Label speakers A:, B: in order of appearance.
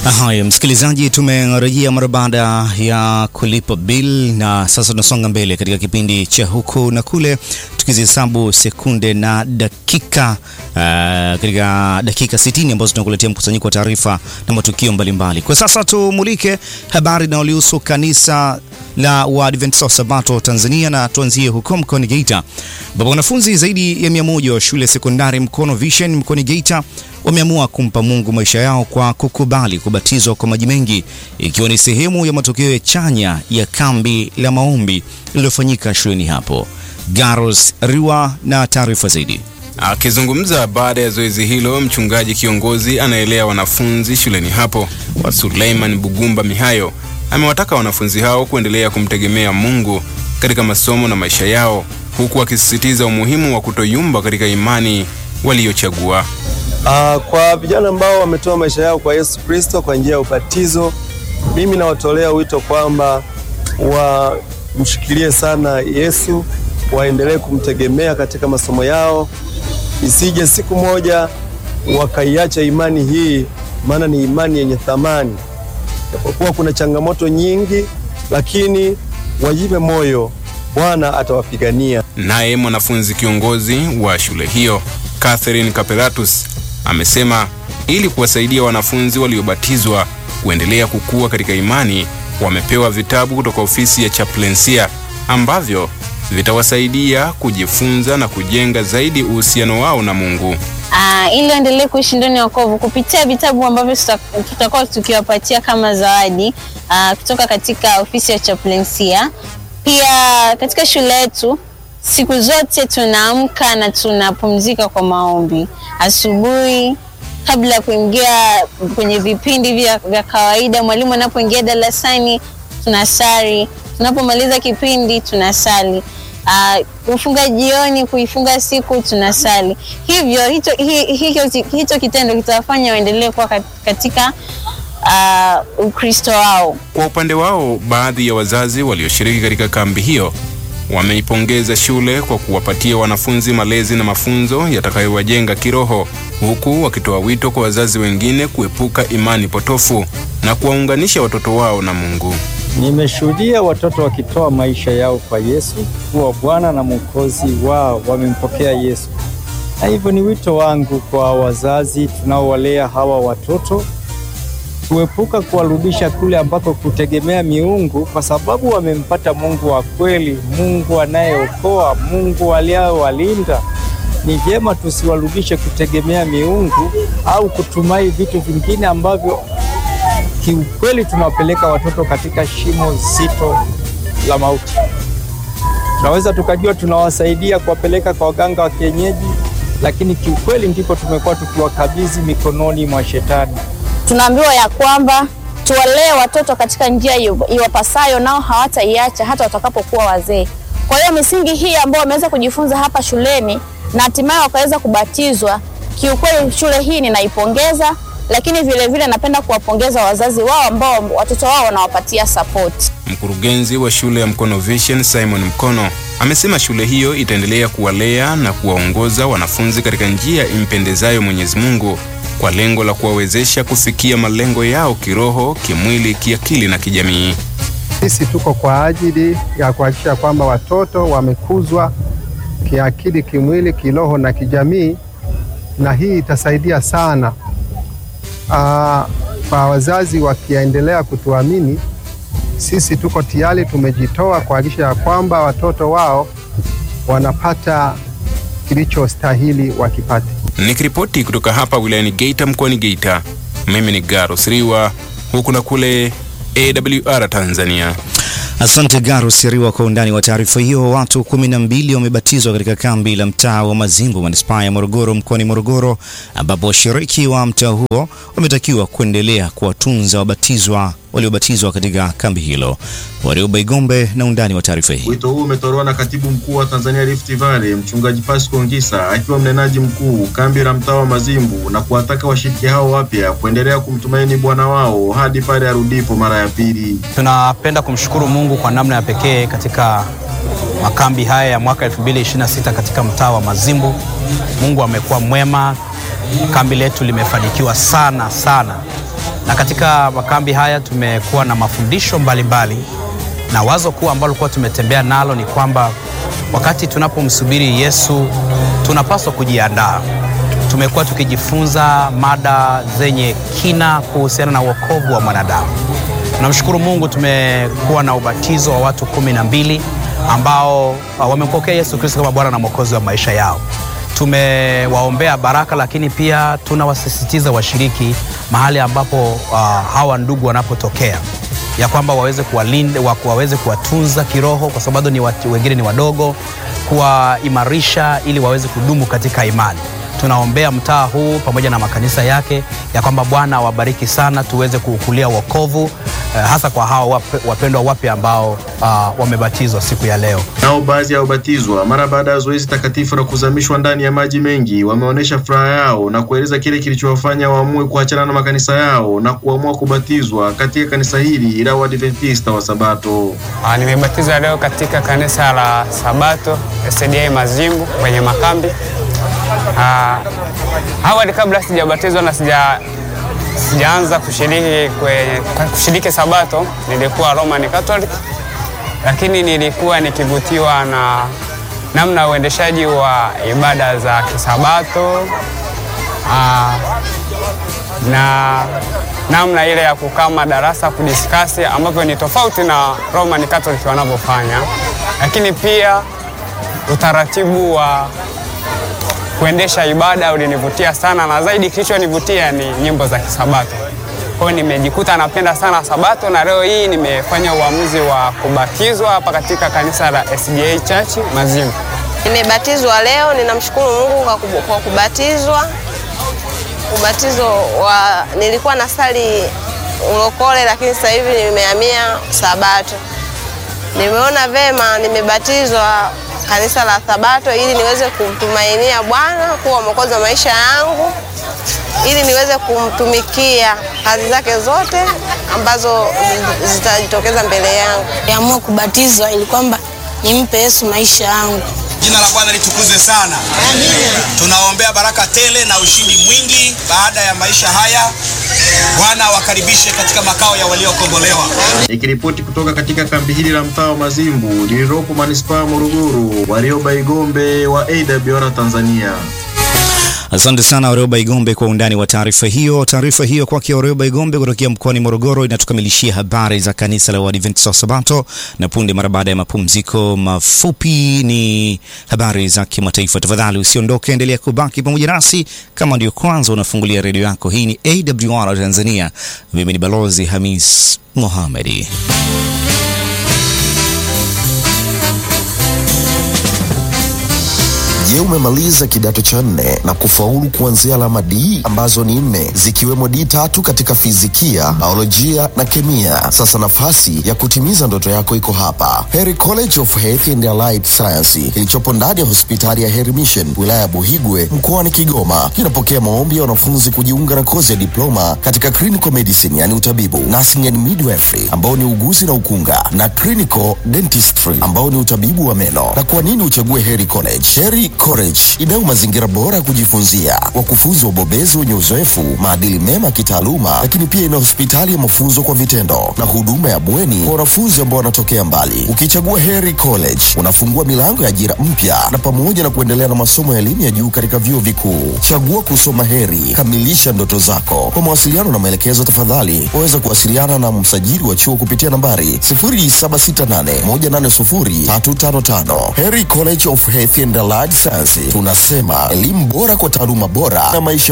A: Haya, msikilizaji, tumerejea mara baada ya kulipa bill na sasa tunasonga mbele katika kipindi cha huku na kule, tukizihesabu sekunde na dakika uh, katika dakika 60 ambazo tunakuletea mkusanyiko wa taarifa na matukio mbalimbali. Kwa sasa tumulike habari inayolihusu kanisa la Waadventista wa Sabato Tanzania na tuanzie huko mkoani Geita ambapo wanafunzi zaidi ya mia moja wa shule sekondari Mkono Vision mkoani Geita wameamua kumpa Mungu maisha yao kwa kukubali kubatizwa kwa maji mengi ikiwa ni sehemu ya matokeo chanya ya kambi la maombi lililofanyika shuleni hapo. Garos Riwa na taarifa zaidi.
B: Akizungumza baada ya zoezi hilo, mchungaji kiongozi anaelea wanafunzi shuleni hapo wa Suleiman Bugumba Mihayo amewataka wanafunzi hao kuendelea kumtegemea Mungu katika masomo na maisha yao, huku akisisitiza umuhimu wa kutoyumba katika imani waliyochagua.
C: Uh, kwa vijana ambao wametoa maisha yao kwa Yesu Kristo kwa njia ya ubatizo, mimi nawatolea wito kwamba wamshikilie sana Yesu, waendelee kumtegemea katika masomo yao, isije siku moja wakaiacha imani hii, maana ni imani yenye thamani. Japokuwa kuna changamoto nyingi, lakini wajipe moyo, Bwana atawapigania.
B: Naye mwanafunzi kiongozi wa shule hiyo Catherine Kapelatus amesema ili kuwasaidia wanafunzi waliobatizwa kuendelea kukua katika imani, wamepewa vitabu kutoka ofisi ya chaplainsia ambavyo vitawasaidia kujifunza na kujenga zaidi uhusiano wao na Mungu.
D: Uh, ili waendelee kuishi ndani ya wokovu kupitia vitabu ambavyo tutakuwa tukiwapatia kama zawadi uh, kutoka katika ofisi ya chaplainsia. Pia katika shule yetu siku zote tunaamka na tunapumzika kwa maombi asubuhi, kabla ya kuingia kwenye vipindi vya, vya kawaida. Mwalimu anapoingia darasani tunasali, tunapomaliza kipindi tunasali, uh, kufunga jioni, kuifunga siku tunasali. Hivyo hicho, hicho, hicho kitendo kitawafanya waendelee kuwa katika uh, Ukristo wao.
B: Kwa upande wao, baadhi ya wazazi walioshiriki katika kambi hiyo wameipongeza shule kwa kuwapatia wanafunzi malezi na mafunzo yatakayowajenga kiroho, huku wakitoa wito kwa wazazi wengine kuepuka imani potofu na kuwaunganisha watoto wao na Mungu.
E: Nimeshuhudia watoto wakitoa maisha yao kwa Yesu kuwa Bwana na Mwokozi wao, wamempokea Yesu. Na hivyo ni wito wangu kwa wazazi tunaowalea hawa watoto kuepuka kuwarudisha kule ambako kutegemea miungu, kwa sababu wamempata Mungu wa kweli, Mungu anayeokoa, Mungu aliyewalinda. Ni vyema tusiwarudishe kutegemea miungu au kutumai vitu vingine ambavyo kiukweli tunawapeleka watoto katika shimo zito la mauti. Tunaweza tukajua tunawasaidia kuwapeleka kwa waganga wa kienyeji, lakini kiukweli ndipo tumekuwa tukiwakabidhi mikononi mwa Shetani.
F: Tunaambiwa ya kwamba tuwalee watoto katika njia iwapasayo, nao hawataiacha hata watakapokuwa wazee. Kwa hiyo misingi hii ambayo wameweza kujifunza hapa shuleni na hatimaye wakaweza kubatizwa, kiukweli shule hii ninaipongeza, lakini vile vile napenda kuwapongeza wazazi wao ambao watoto wao wanawapatia support.
B: Mkurugenzi wa shule ya Mkono Vision Simon Mkono amesema shule hiyo itaendelea kuwalea na kuwaongoza wanafunzi katika njia impendezayo Mwenyezi Mungu kwa lengo la kuwawezesha kufikia malengo yao kiroho, kimwili, kiakili na kijamii.
G: Sisi tuko kwa ajili ya kuhakikisha kwamba watoto wamekuzwa kiakili, kimwili, kiroho na kijamii, na hii itasaidia sana aa, kwa wazazi wakiendelea kutuamini sisi. Tuko tayari, tumejitoa kuhakikisha ya kwamba watoto wao wanapata kilichostahili wakipate.
B: Nikiripoti kutoka hapa wilayani Geita mkoani Geita, mimi ni Garos Riwa, huku na kule AWR Tanzania.
A: Asante Garo Siriwa kwa undani wa taarifa hiyo. Watu kumi na mbili wamebatizwa katika kambi la mtaa wa Mazimbu manispaa ya Morogoro mkoani Morogoro, ambapo washiriki wa mtaa huo wametakiwa kuendelea kuwatunza wabatizwa waliobatizwa katika kambi hilo. Warioba Igombe na undani wa taarifa hii.
H: Wito huu umetolewa na katibu mkuu wa Tanzania Rift Valley mchungaji Pasco Ngisa akiwa mnenaji mkuu kambi la mtaa wa Mazimbu na kuwataka washiriki hao wapya kuendelea kumtumaini Bwana wao hadi pale arudipo mara ya pili.
I: Tunapenda kumshukuru Mungu kwa namna ya pekee katika makambi haya ya mwaka 2026 katika mtaa wa Mazimbu. Mungu amekuwa mwema, kambi letu limefanikiwa sana sana na katika makambi haya tumekuwa na mafundisho mbalimbali mbali, na wazo kuu ambalo kuwa tumetembea nalo ni kwamba wakati tunapomsubiri Yesu tunapaswa kujiandaa. Tumekuwa tukijifunza mada zenye kina kuhusiana na wokovu wa mwanadamu. Tunamshukuru Mungu, tumekuwa na ubatizo wa watu kumi na mbili ambao uh, wamempokea Yesu Kristo kama Bwana na Mwokozi wa maisha yao. Tumewaombea baraka, lakini pia tunawasisitiza washiriki mahali ambapo uh, hawa ndugu wanapotokea ya kwamba waweze kuwalinda, wa- waweze kuwatunza kiroho, kwa sababu ni watu, wengine ni wadogo, kuwaimarisha ili waweze kudumu katika imani. Tunaombea mtaa huu pamoja na makanisa yake ya kwamba Bwana awabariki sana, tuweze kuukulia wokovu eh, hasa kwa hawa wap- wapendwa wapya ambao uh, wamebatizwa siku ya leo.
H: Nao baadhi ya wabatizwa mara baada ya zoezi takatifu la kuzamishwa ndani ya maji mengi wameonyesha furaha yao na kueleza kile kilichowafanya waamue kuachana na makanisa yao na kuamua kubatizwa katika kanisa hili la Waadventista wa Sabato.
J: Ah, Nimebatizwa leo katika kanisa la Sabato SDA Mazimbu kwenye makambi. Ah, Awali kabla sijabatizwa na sija sijaanza kushiriki kwenye kushiriki Sabato nilikuwa Roman Catholic, lakini nilikuwa nikivutiwa na namna ya uendeshaji wa ibada za kisabato ah, na namna ile ya kukaa madarasa kudiskasi ambavyo ni tofauti na Roman Catholic wanavyofanya, lakini pia utaratibu wa kuendesha ibada ulinivutia sana, na zaidi kilichonivutia ni nyimbo za kisabato. Kwa hiyo nimejikuta napenda sana Sabato, na leo hii nimefanya uamuzi wa kubatizwa hapa katika kanisa la SDA Church Mazimbu.
K: Nimebatizwa leo, ninamshukuru Mungu kwa kubu- kwa kubatizwa. Ubatizo wa nilikuwa na sali ulokole, lakini sasa hivi nimehamia Sabato. Nimeona vema nimebatizwa kanisa la Sabato ili niweze kumtumainia Bwana kuwa mwokozi wa maisha yangu, ili niweze kumtumikia kazi zake zote ambazo zi- zitajitokeza mbele yangu.
L: Niamua kubatizwa ili kwamba nimpe Yesu maisha yangu.
M: Jina la Bwana litukuzwe sana. Tunaombea baraka tele na ushindi mwingi baada ya maisha haya. Bwana awakaribishe katika makao ya waliokombolewa.
H: Nikiripoti kutoka katika kambi hili la mtaa wa Mazimbu lililopo manispaa ya Morogoro, Warioba Igombe wa AWR Tanzania.
A: Asante sana Warioba Igombe kwa undani wa taarifa hiyo. Taarifa hiyo kwake Warioba Igombe kutokea mkoani Morogoro inatukamilishia habari za kanisa la Waadventista wa Sabato, na punde mara baada ya mapumziko mafupi ni habari za kimataifa. Tafadhali usiondoke, endelea kubaki pamoja nasi kama ndio kwanza unafungulia redio yako. Hii ni AWR Tanzania. Mimi ni Balozi Hamis Mohamedi.
N: Je, umemaliza kidato cha nne na kufaulu kuanzia alama D ambazo ni nne zikiwemo D tatu katika fizikia, biolojia na kemia? Sasa nafasi ya kutimiza ndoto yako iko hapa, Heri College of Health and Allied Science kilichopo ndani ya hospitali ya Heri Mission wilaya ya Buhigwe mkoani Kigoma. Kinapokea maombi ya wanafunzi kujiunga na kozi ya diploma katika clinical medicine, yani utabibu, nursing and midwifery ambao ni uguzi na ukunga, na clinical dentistry ambao ni utabibu wa meno. Na kwa nini uchague Heri College? Heri College inayo mazingira bora ya kujifunzia, wakufunzi wabobezi wenye uzoefu, maadili mema ya kitaaluma, lakini pia ina hospitali ya mafunzo kwa vitendo na huduma ya bweni kwa wanafunzi ambao wanatokea mbali. Ukichagua Heri College unafungua milango ya ajira mpya na pamoja na kuendelea na masomo ya elimu ya juu katika vyuo vikuu. Chagua kusoma Heri, kamilisha ndoto zako. Kwa mawasiliano na maelekezo, tafadhali waweza kuwasiliana na msajili wa chuo kupitia nambari 0768180355. Heri College of Health and Allied Science, tunasema elimu bora kwa taaluma bora na maisha